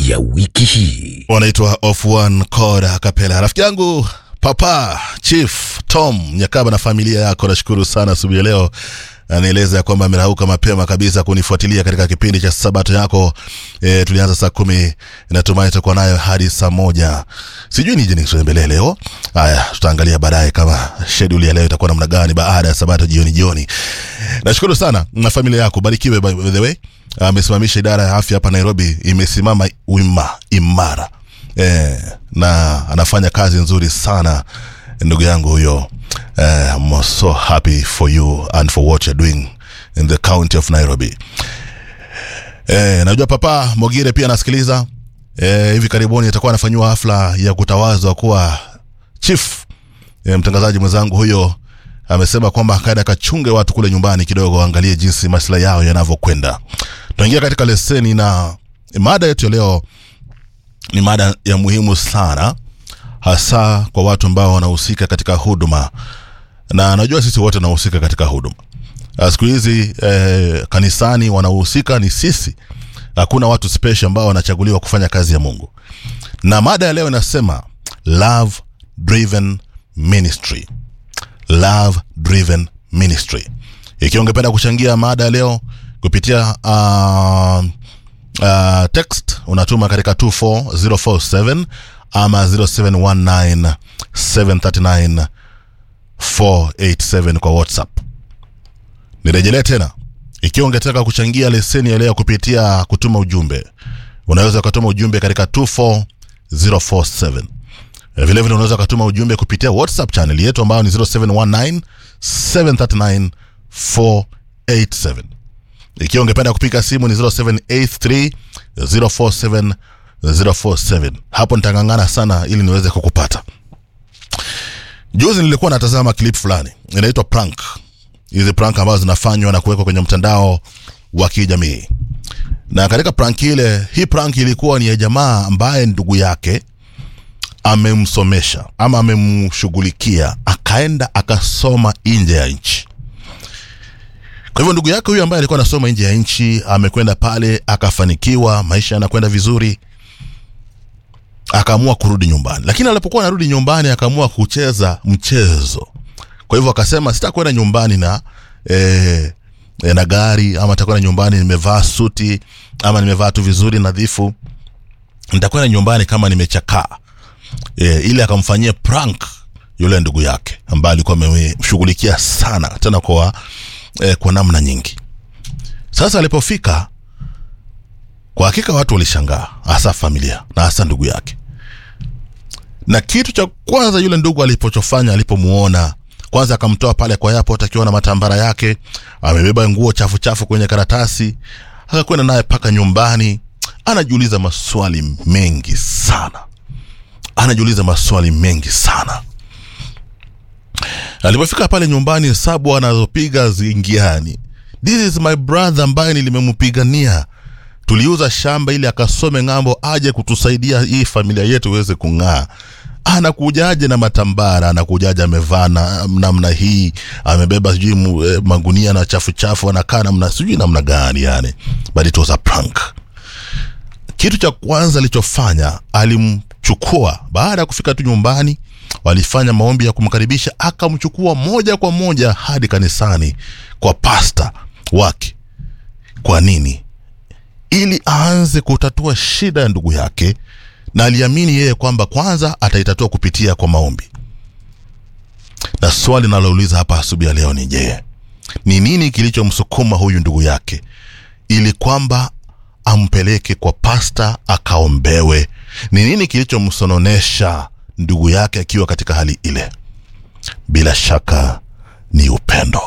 ya wiki hii. wanaitwa of one chord kapela rafiki yangu papa chief tom nyakaba na familia yako nashukuru sana asubuhi ya leo anaeleza ya kwamba amerauka mapema kabisa kunifuatilia katika kipindi cha sabato yako e, tulianza saa kumi natumai tutakuwa nayo hadi saa moja sijui nije nikutembelee leo haya tutaangalia baadaye kama sheduli ya leo itakuwa namna gani baada ya sabato jioni jioni nashukuru sana na familia yako barikiwe by by the way amesimamisha idara ya afya hapa nairobi imesimama wima imara eh, na anafanya kazi nzuri sana ndugu yangu huyo eh, I'm so happy for you and for what you're doing in the county of nairobi eh, najua papa mogire pia anasikiliza eh, hivi karibuni atakuwa anafanyiwa hafla ya kutawazwa kuwa chief eh, mtangazaji mwenzangu huyo amesema kwamba kaenda kachunge watu kule nyumbani kidogo waangalie jinsi maslahi yao yanavyokwenda tunaingia katika leseni na mada yetu ya leo ni mada ya muhimu sana hasa kwa watu ambao wanahusika katika huduma na najua sisi wote tunahusika katika huduma Ah, siku hizi eh, kanisani wanahusika ni sisi hakuna watu special ambao wanachaguliwa kufanya kazi ya mungu na mada ya leo inasema love driven ministry love driven ministry ikiwa ungependa kuchangia mada ya leo kupitia uh, uh, text unatuma katika 24047 ama 0719 739 487 kwa whatsapp nirejelee tena ikiwa ungetaka kuchangia leseni ya leo kupitia kutuma ujumbe unaweza ukatuma ujumbe katika 24047 vilevile unaweza ukatuma ujumbe kupitia whatsapp channel yetu ambayo ni 0719 739 487 ikiwa ungependa kupiga simu ni 0783 047 047 hapo nitangangana sana ili niweze kukupata juzi nilikuwa natazama clip fulani inaitwa prank hizi prank ambazo zinafanywa na kuwekwa kwenye mtandao wa kijamii na katika prank ile hii prank ilikuwa ni ya jamaa ambaye ndugu yake amemsomesha ama amemshughulikia akaenda akasoma nje ya nchi kwa hivyo ndugu yake huyu ambaye alikuwa anasoma nje ya nchi amekwenda pale akafanikiwa maisha yanakwenda vizuri akaamua kurudi nyumbani lakini alipokuwa anarudi nyumbani akaamua kucheza mchezo kwa hivyo akasema sitakwenda nyumbani na eh, eh, na gari ama nitakwenda nyumbani nimevaa suti ama nimevaa tu vizuri nadhifu nitakwenda nyumbani kama nimechakaa e, ili akamfanyia prank yule ndugu yake ambaye alikuwa amemshughulikia sana tena kwa e, kwa namna nyingi sasa alipofika kwa hakika watu walishangaa hasa familia na hasa ndugu yake na kitu cha kwanza yule ndugu alipochofanya alipomuona kwanza akamtoa pale kwa airport akiwa na matambara yake amebeba nguo chafu chafu kwenye karatasi akakwenda naye mpaka nyumbani anajiuliza maswali mengi sana anajiuliza maswali mengi sana alipofika pale nyumbani hesabu anazopiga zingiani this is my brother ambaye nilimempigania tuliuza shamba ili akasome ng'ambo aje kutusaidia hii familia yetu iweze kung'aa anakujaje na matambara anakujaje amevaa na- namna hii amebeba sijui mu- eh, magunia na chafu chafu anakaa namna sijui namna gani yani but it was a prank kitu cha kwanza alichofanya alimchukua baada ya kufika tu nyumbani walifanya maombi ya kumkaribisha akamchukua moja kwa moja hadi kanisani kwa pasta wake kwa nini ili aanze kutatua shida ya ndugu yake na aliamini yeye kwamba kwanza ataitatua kupitia kwa maombi na swali nalouliza hapa asubuhi ya leo ni je ni nini kilichomsukuma huyu ndugu yake ili kwamba ampeleke kwa pasta akaombewe ni nini kilichomsononesha ndugu yake akiwa katika hali ile bila shaka ni upendo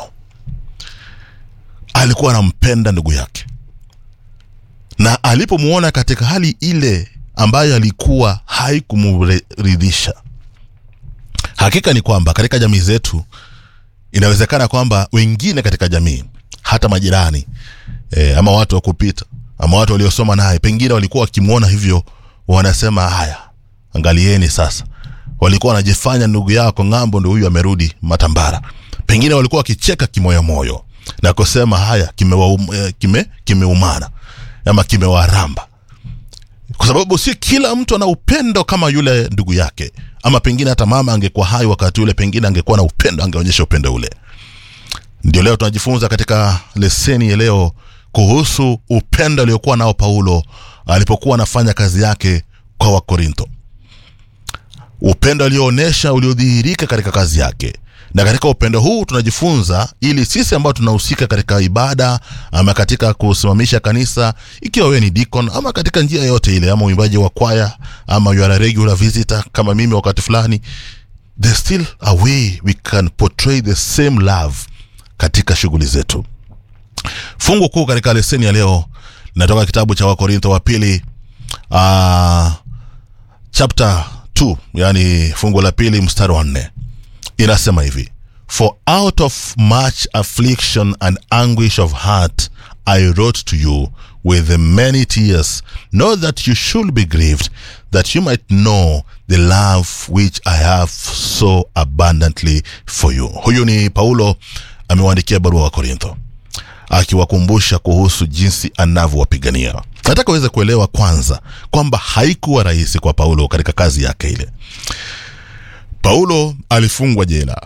alikuwa anampenda ndugu yake na alipomwona katika hali ile ambayo alikuwa haikumridhisha hakika ni kwamba katika jamii zetu inawezekana kwamba wengine katika jamii hata majirani e, ama watu wa kupita ama watu waliosoma naye pengine walikuwa wakimwona hivyo wanasema haya angalieni sasa walikuwa wanajifanya ndugu yako ng'ambo ndo huyu amerudi matambara pengine walikuwa wakicheka kimoyomoyo na kusema haya kimewaum, eh, kime kimeumana ama kimewaramba kwa sababu si kila mtu ana upendo kama yule ndugu yake ama pengine hata mama angekuwa hai wakati ule pengine angekuwa na upendo angeonyesha upendo ule ndio leo tunajifunza katika leseni ya leo kuhusu upendo aliokuwa nao paulo alipokuwa anafanya kazi yake kwa wakorintho upendo alioonyesha uliodhihirika katika kazi yake na katika upendo huu tunajifunza ili sisi ambao tunahusika katika ibada ama katika kusimamisha kanisa ikiwa wewe ni deacon ama katika njia yote ile ama uimbaji wa kwaya ama you are a regular visitor kama mimi wakati fulani there's still a way we can portray the same love katika shughuli zetu fungu kuu katika leseni ya leo linatoka kitabu cha wakorintho wa pili uh, chapter 2 yani fungu la pili mstari wa nne inasema hivi for out of much affliction and anguish of heart i wrote to you with many tears not that you should be grieved that you might know the love which i have so abundantly for you huyu ni paulo amewaandikia barua wa korintho akiwakumbusha kuhusu jinsi anavyowapigania nataka uweze kuelewa kwanza kwamba haikuwa rahisi kwa paulo katika kazi yake ile paulo alifungwa jela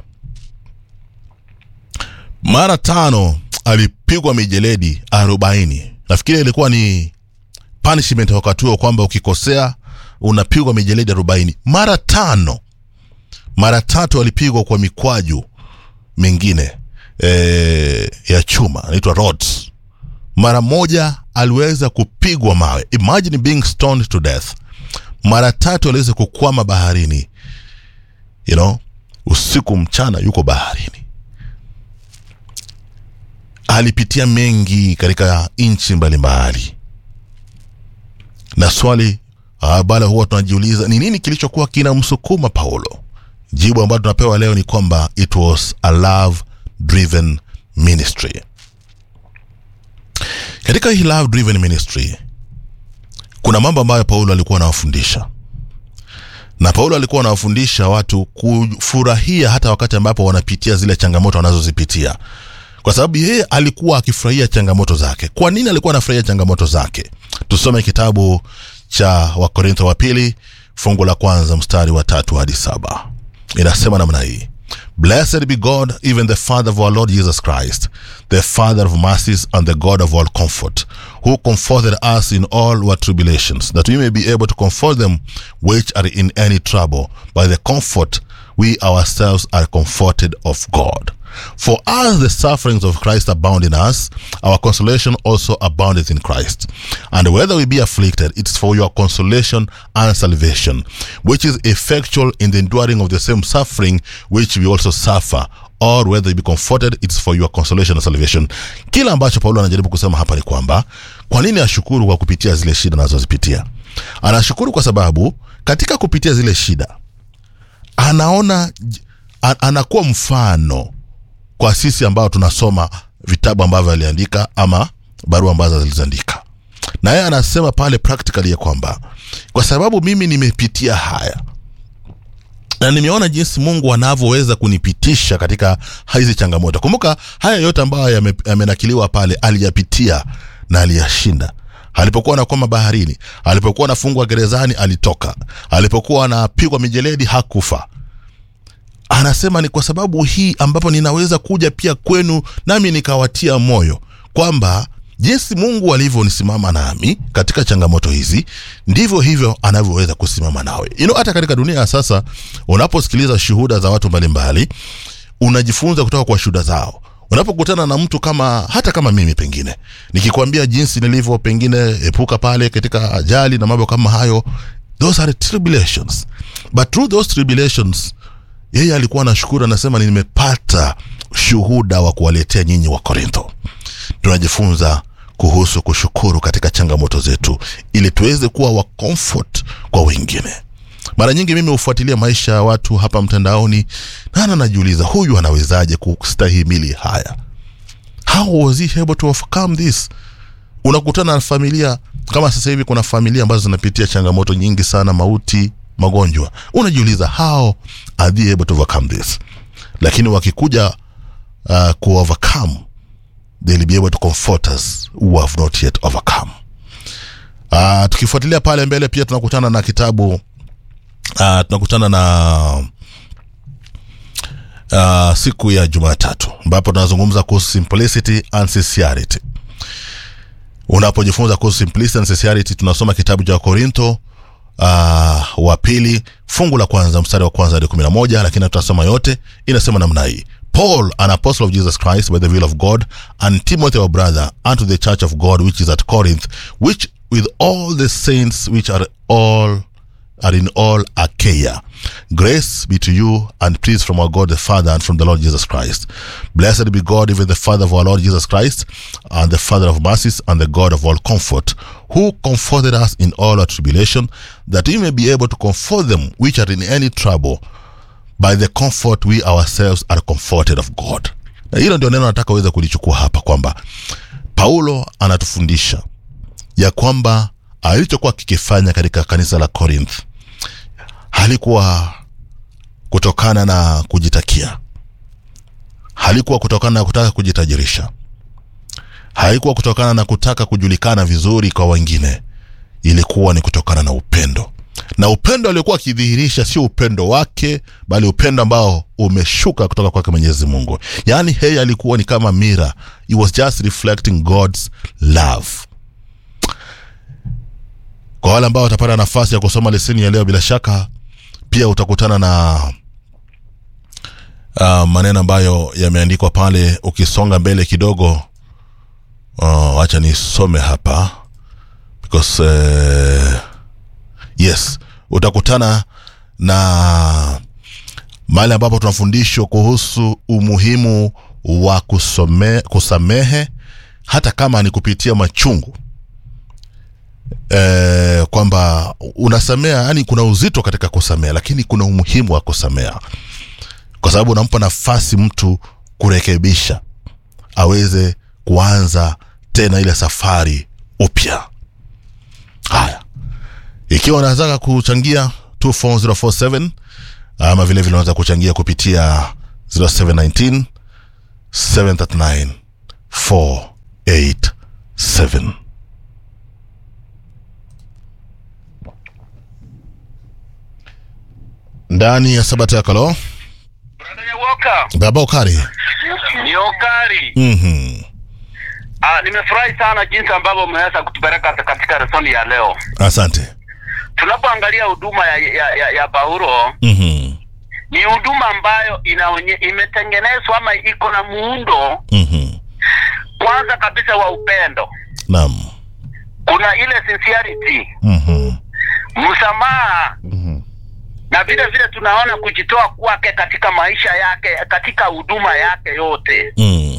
mara tano alipigwa mijeledi arobaini nafikiri ilikuwa ni punishment wakati huo kwamba ukikosea unapigwa mijeledi arobaini mara tano mara tatu alipigwa kwa mikwaju mingine e, ya chuma anaitwa rods mara moja aliweza kupigwa mawe imagine being stoned to death mara tatu aliweza kukwama baharini you know usiku mchana yuko baharini alipitia mengi katika nchi mbalimbali na swali bala huwa tunajiuliza ni nini kilichokuwa kinamsukuma paulo jibu ambalo tunapewa leo ni kwamba it was a love driven ministry katika hii love driven ministry kuna mambo ambayo paulo alikuwa anawafundisha na paulo alikuwa anawafundisha watu kufurahia hata wakati ambapo wanapitia zile changamoto wanazozipitia kwa sababu yeye alikuwa akifurahia changamoto zake kwa nini alikuwa anafurahia changamoto zake tusome kitabu cha wakorintho wa pili fungu la kwanza mstari wa tatu hadi saba inasema namna hii Blessed be God, even the Father of our Lord Jesus Christ, the Father of mercies and the God of all comfort, who comforted us in all our tribulations, that we may be able to comfort them which are in any trouble by the comfort we ourselves are comforted of God. For as the sufferings of Christ abound in us, our consolation also aboundeth in Christ. And whether we be afflicted, it is for your consolation and salvation, which is effectual in the enduring of the same suffering which we also suffer. Or whether we be comforted, it is for your consolation and salvation. Kila ambacho Paulo anajaribu kusema hapa ni kwamba kwa nini ashukuru kwa kupitia zile shida anazozipitia? Anashukuru kwa sababu katika kupitia zile shida anaona an, anakuwa mfano kwa sisi ambao tunasoma vitabu ambavyo aliandika ama barua ambazo aliziandika na yeye anasema pale practically ya kwamba kwa sababu mimi nimepitia haya na nimeona jinsi mungu anavyoweza kunipitisha katika hizi changamoto kumbuka haya yote ambayo yame- yamenakiliwa pale aliyapitia na aliyashinda alipokuwa anakwama baharini alipokuwa anafungwa gerezani alitoka alipokuwa anapigwa mijeledi hakufa anasema ni kwa sababu hii ambapo ninaweza kuja pia kwenu nami nikawatia moyo kwamba jinsi mungu alivyonisimama nami katika changamoto hizi ndivyo hivyo anavyoweza kusimama nawe you know, hata katika dunia ya sasa unaposikiliza shuhuda za watu mbalimbali unajifunza kutoka kwa shuhuda zao unapokutana na mtu kama hata kama mimi pengine nikikwambia jinsi nilivyo pengine epuka pale katika ajali na mambo kama hayo those are tribulations but through those tribulations yeye alikuwa anashukuru anasema nimepata shuhuda wa kuwaletea nyinyi wa korintho tunajifunza kuhusu kushukuru katika changamoto zetu ili tuweze kuwa wa comfort kwa wengine mara nyingi mimi hufuatilia maisha ya watu hapa mtandaoni nana najiuliza huyu anawezaje kustahimili haya how was he able to overcome this unakutana na familia kama sasa hivi kuna familia ambazo zinapitia changamoto nyingi sana mauti magonjwa unajiuliza how are they able to overcome this lakini wakikuja uh, ku overcome they'll be able to comfort us who have not yet overcome Uh, tukifuatilia pale mbele pia tunakutana na kitabu uh, tunakutana na uh, siku ya Jumatatu ambapo tunazungumza kuhusu simplicity and sincerity. Unapojifunza kuhusu simplicity and sincerity, tunasoma kitabu cha Korinto uh, wa pili fungu la kwanza mstari wa kwanza hadi kumi na moja lakini tutasoma yote. Inasema namna hii: Paul, an apostle of Jesus Christ by the will of God, and Timothy our brother, unto the church of God which is at Corinth, which with all the saints which are all are in all Achaia. Grace be to you and peace from our God the Father and from the Lord Jesus Christ. Blessed be God, even the Father of our Lord Jesus Christ, and the Father of mercies, and the God of all comfort, who comforted us in all our tribulation, that we may be able to comfort them which are in any trouble by the comfort we ourselves are comforted of God. Na hilo ndio neno nataka uweze kulichukua hapa kwamba Paulo anatufundisha ya kwamba alichokuwa kikifanya katika kanisa la Corinth halikuwa kutokana na kujitakia, halikuwa kutokana na kutaka kujitajirisha, haikuwa kutokana na kutaka kujulikana vizuri kwa wengine, ilikuwa ni kutokana na upendo, na upendo aliokuwa akidhihirisha sio upendo wake, bali upendo ambao umeshuka kutoka kwake Mwenyezi Mungu. Yaani yeye alikuwa ni kama mira, he was just reflecting God's love kwa wale ambao watapata nafasi ya kusoma leseni ya leo, bila shaka pia utakutana na uh, maneno ambayo yameandikwa pale. Ukisonga mbele kidogo, uh, acha nisome hapa because uh, yes, utakutana na mahali ambapo tunafundishwa kuhusu umuhimu wa kusome, kusamehe hata kama ni kupitia machungu eh, kwamba unasamea, yani kuna uzito katika kusamea, lakini kuna umuhimu wa kusamea kwa sababu unampa nafasi mtu kurekebisha, aweze kuanza tena ile safari upya. Haya, ikiwa unataka kuchangia 24047 ama vile vile unaweza kuchangia kupitia 0719 739 487 ndani ya sabata ya kalo Brother Nyawoka, baba ukari ni Okari. mm-hmm. Ah, nimefurahi sana jinsi ambavyo umeweza kutupeleka katika lesoni ya leo. asante Tunapoangalia huduma ya, ya, ya, ya Paulo mm-hmm. ni huduma ambayo inaonye, imetengenezwa ama iko na muundo Mm-hmm. kwanza kabisa wa upendo. naam Kuna ile sincerity, mm-hmm. msamaha Mm-hmm. na vile vile tunaona kujitoa kwake katika maisha yake, katika huduma yake yote. Mm.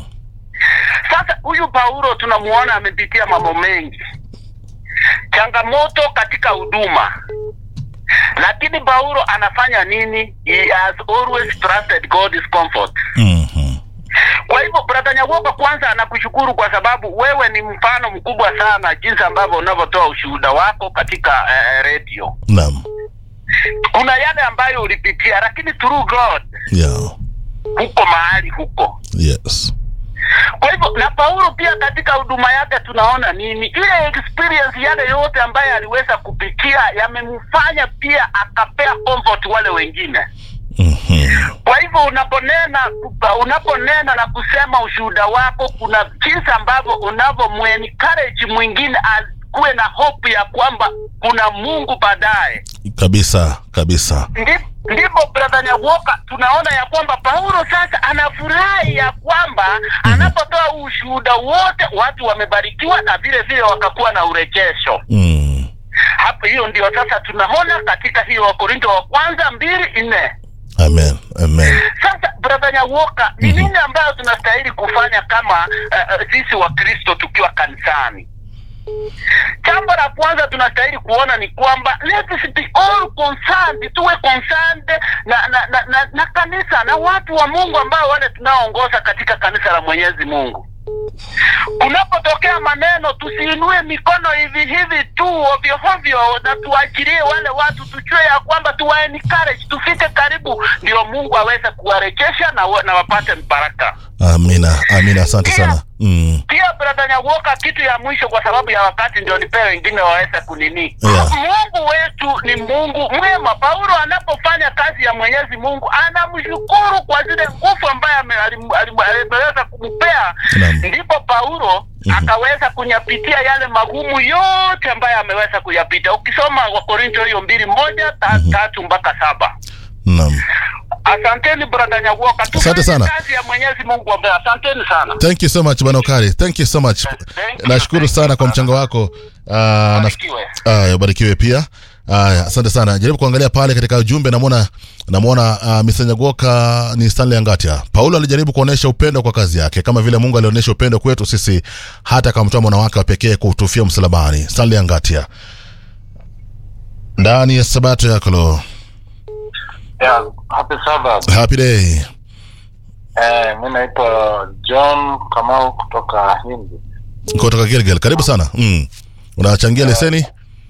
Sasa huyu Paulo tunamuona amepitia mambo mengi, changamoto katika huduma, lakini Paulo anafanya nini? He has always trusted God's comfort. Mm-hmm. Kwa hivyo brother Nyawoka, kwanza anakushukuru kwa sababu wewe ni mfano mkubwa sana jinsi ambavyo unavyotoa ushuhuda wako katika eh, redio. naam Kuna yale ambayo ulipitia, lakini through God yeah. huko mahali huko yes Kwa hivyo na Paulo pia katika huduma yake tunaona nini, ile experience yale yote ambaye aliweza kupitia yamemfanya pia akapea comfort wale wengine. mm-hmm. Kwa hivyo unaponena unaponena na kusema ushuhuda wako, kuna jinsi ambavyo unavyomuencourage mwingine akuwe na hope ya kwamba kuna Mungu baadaye. kabisa kabisa Ndi- ndipo brother Nyawoka tunaona ya kwamba Paulo sasa anafurahi ya kwamba anapotoa ushuhuda wote watu wamebarikiwa na vile vile wakakuwa na urejesho. mm. Hapo hiyo ndio sasa tunaona katika hiyo Wakorinto wa kwanza mbili nne. amen amen Sasa brother Nyawoka, ni nini ambayo tunastahili kufanya kama uh, uh, sisi Wakristo tukiwa kanisani? Jambo la kwanza tunastahili kuona ni kwamba let us be all concerned, tuwe concerned na na, na, na na kanisa na watu wa Mungu ambao wale tunaoongoza katika kanisa la Mwenyezi Mungu. kunapotokea maneno tusiinue mikono hivi hivi tu ovyo ovyo na tuachilie wale watu tujue ya kwamba tuwa encourage tufike karibu ndio mungu aweze kuwarejesha na, wa- na wapate baraka amina amina asante sana mm. pia brother nyawoka kitu ya mwisho kwa sababu ya wakati ndio nipe wengine waweze kunini Yeah. mungu wetu ni mungu mwema paulo anapofanya kazi ya mwenyezi mungu anamshukuru kwa zile nguvu ambaye ame- alim- alim- ameweza kumpea Naam. ndipo paulo Mhm. akaweza kunyapitia yale magumu yote ambayo ameweza kuyapita ukisoma wakorinto hiyo mbili moja ta, tatu mpaka saba naam asanteni brother nyawoka Asante Tufanye sana. kazi ya mwenyezi mungu ambaye asanteni sana thank you so much bwana okari thank you so much Thank you. nashukuru sana kwa mchango wako uh, naf- Barikiwe. Aya, ubarikiwe pia. Aya, asante sana. Jaribu kuangalia pale katika ujumbe, namwona namwona uh, Misanyagoka ni Stanley Angatia. Paulo alijaribu kuonesha upendo kwa kazi yake kama vile Mungu alionyesha upendo kwetu sisi, hata akamtoa mwana wake wa pekee kutufia msalabani. Stanley Angatia ndani ya sabato yako lo. Yeah, happy Sabbath. Happy day. Eh, mi naitwa John Kamau kutoka Hindi. Kutoka Gilgil. Karibu sana. Mm. Unachangia leseni?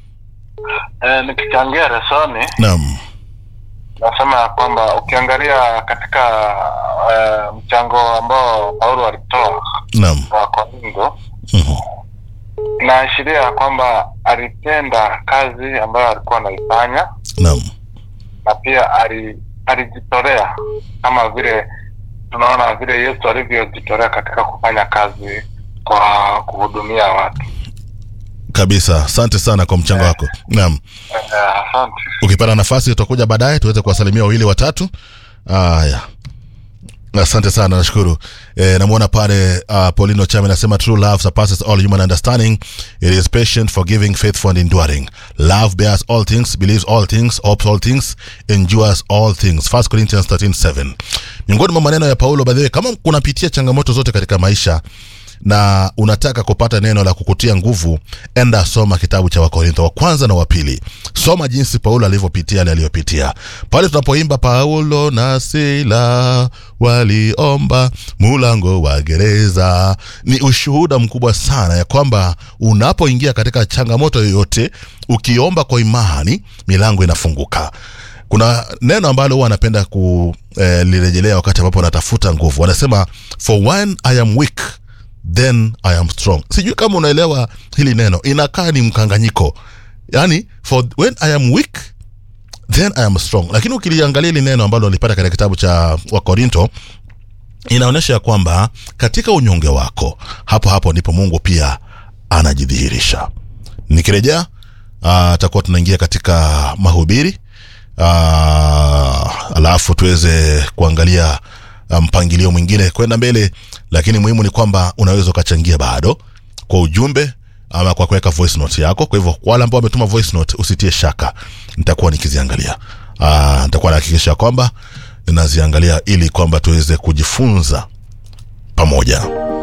Eh, nikichangia resoni Naam. nasema ya kwamba ukiangalia katika eh, mchango ambao Paulo alitoa Naam. kwa Korintho Mhm. inaashiria ya kwamba alitenda kazi ambayo alikuwa anaifanya Naam. na pia ali, alijitolea kama vile tunaona vile Yesu alivyojitolea katika kufanya kazi kwa kuhudumia watu. Kabisa. Asante sana kwa mchango wako. Naam. Eh, Asante. ukipata nafasi utakuja baadaye tuweze kuwasalimia wawili watatu haya asante sana nashukuru e, namwona pale uh, paulino chame anasema true love surpasses all human understanding it is patient forgiving faithful and enduring love bears all things believes all things hopes all things endures all things 1 corinthians 13:7 miongoni mwa maneno ya paulo badhiwe kama kunapitia changamoto zote katika maisha na unataka kupata neno la kukutia nguvu enda soma kitabu cha wakorintho wa kwanza na wa pili soma jinsi paulo alivyopitia yale aliyopitia pale tunapoimba paulo na sila waliomba mulango wa gereza ni ushuhuda mkubwa sana ya kwamba unapoingia katika changamoto yoyote ukiomba kwa imani milango inafunguka kuna neno ambalo huwa anapenda kulirejelea wakati ambapo anatafuta nguvu wanasema for when i am weak then i am strong sijui kama unaelewa hili neno inakaa ni mkanganyiko yani for when i am weak then i am strong lakini ukiliangalia hili neno ambalo alipata katika kitabu cha wakorinto inaonyesha ya kwamba katika unyonge wako hapo hapo ndipo mungu pia anajidhihirisha nikirejea ah, atakuwa tunaingia katika mahubiri uh, alafu tuweze kuangalia ah, mpangilio mwingine kwenda mbele lakini muhimu ni kwamba unaweza ukachangia bado kwa ujumbe ama kwa kuweka voice note yako kwa hivyo kwa wale ambao wametuma voice note usitie shaka nitakuwa nikiziangalia uh, nitakuwa nahakikisha kwamba ninaziangalia ili kwamba tuweze kujifunza pamoja